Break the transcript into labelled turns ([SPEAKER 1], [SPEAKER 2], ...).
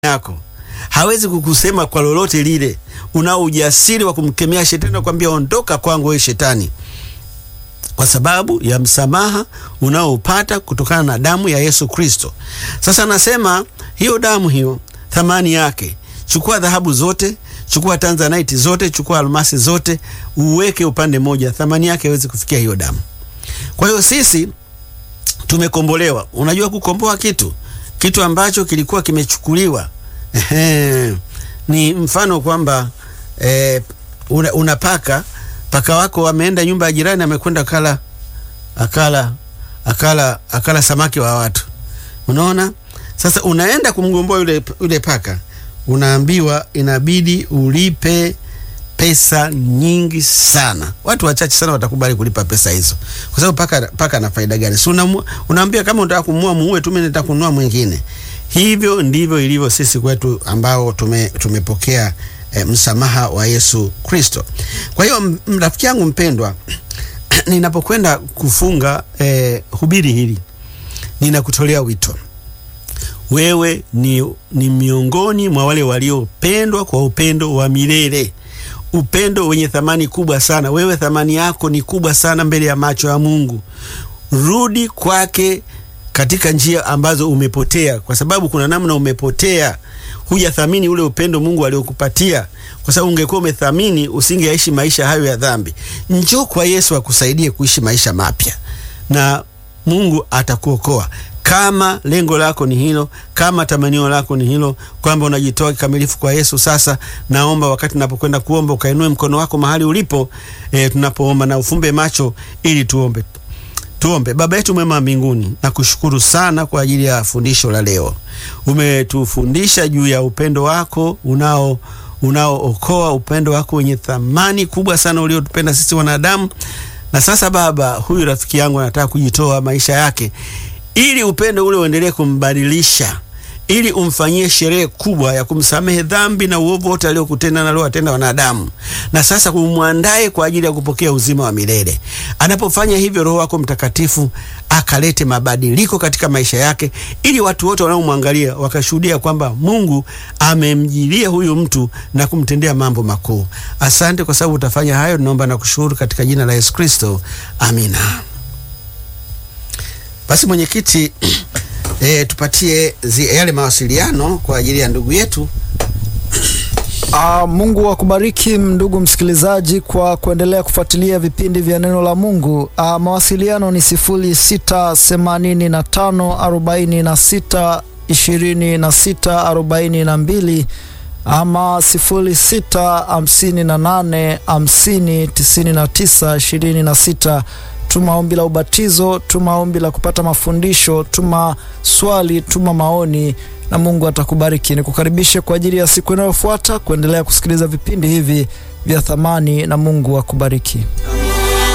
[SPEAKER 1] yako hawezi kukusema kwa lolote lile. Unao ujasiri wa kumkemea shetani na kwambia ondoka kwangu wewe shetani, kwa sababu ya msamaha unaoupata kutokana na damu ya Yesu Kristo. Sasa nasema hiyo damu hiyo, thamani yake, chukua dhahabu zote, chukua tanzanite zote, chukua almasi zote, uweke upande moja, thamani yake haiwezi kufikia hiyo damu. Kwa hiyo sisi tumekombolewa. Unajua kukomboa kitu kitu ambacho kilikuwa kimechukuliwa. Ehe, ni mfano kwamba eh, una, una paka paka wako ameenda nyumba ya jirani, amekwenda akala akala akala akala samaki wa watu. Unaona, sasa unaenda kumgomboa yule, yule paka, unaambiwa inabidi ulipe pesa nyingi sana. Watu wachache sana watakubali kulipa pesa hizo, kwa sababu paka paka na faida gani? Si unaambia kama unataka kumua muue tu, mimi nataka kununua mwingine. Hivyo ndivyo ilivyo sisi kwetu ambao tume, tumepokea e, msamaha wa Yesu Kristo. Kwa hiyo rafiki yangu mpendwa, ninapokwenda kufunga e, hubiri hili ninakutolea wito wewe ni, ni miongoni mwa wale waliopendwa kwa upendo wa milele upendo wenye thamani kubwa sana. Wewe thamani yako ni kubwa sana mbele ya macho ya Mungu. Rudi kwake katika njia ambazo umepotea, kwa sababu kuna namna umepotea, hujathamini ule upendo Mungu aliokupatia, kwa sababu ungekuwa umethamini usingeishi maisha hayo ya dhambi. Njoo kwa Yesu akusaidie kuishi maisha mapya na Mungu atakuokoa kama lengo lako ni hilo, kama tamanio lako ni hilo, kwamba unajitoa kikamilifu kwa Yesu. Sasa naomba wakati napokwenda kuomba ukainue mkono wako mahali ulipo, e, tunapoomba na ufumbe macho ili tuombe. Tuombe. Baba yetu mwema mbinguni, nakushukuru sana kwa ajili ya fundisho la leo. Umetufundisha juu ya upendo wako unao unaookoa, upendo wako wenye thamani kubwa sana uliotupenda sisi wanadamu. Na sasa Baba, huyu rafiki yangu anataka kujitoa maisha yake ili upendo ule uendelee kumbadilisha, ili umfanyie sherehe kubwa ya kumsamehe dhambi na uovu wote aliokutenda na aliowatenda wanadamu, na sasa kumwandae kwa ajili ya kupokea uzima wa milele. Anapofanya hivyo, Roho wako Mtakatifu akalete mabadiliko katika maisha yake, ili watu wote wanaomwangalia wakashuhudia kwamba Mungu amemjilia huyu mtu na kumtendea mambo makuu. Asante kwa sababu utafanya hayo, tunaomba na kushukuru katika jina la Yesu Kristo, amina. Basi mwenyekiti, e, tupatie zi, yale mawasiliano kwa ajili ya ndugu yetu.
[SPEAKER 2] Uh, Mungu akubariki ndugu msikilizaji kwa kuendelea kufuatilia vipindi vya neno la Mungu. Uh, mawasiliano ni sifuri sita themanini na tano arobaini na sita ishirini na sita arobaini na mbili ama sifuri sita hamsini na nane hamsini tisini na tisa ishirini na sita. Tuma ombi la ubatizo, tuma ombi la kupata mafundisho, tuma swali, tuma maoni na Mungu atakubariki. Nikukaribishe kwa ajili ya siku inayofuata kuendelea kusikiliza vipindi hivi vya thamani na Mungu akubariki.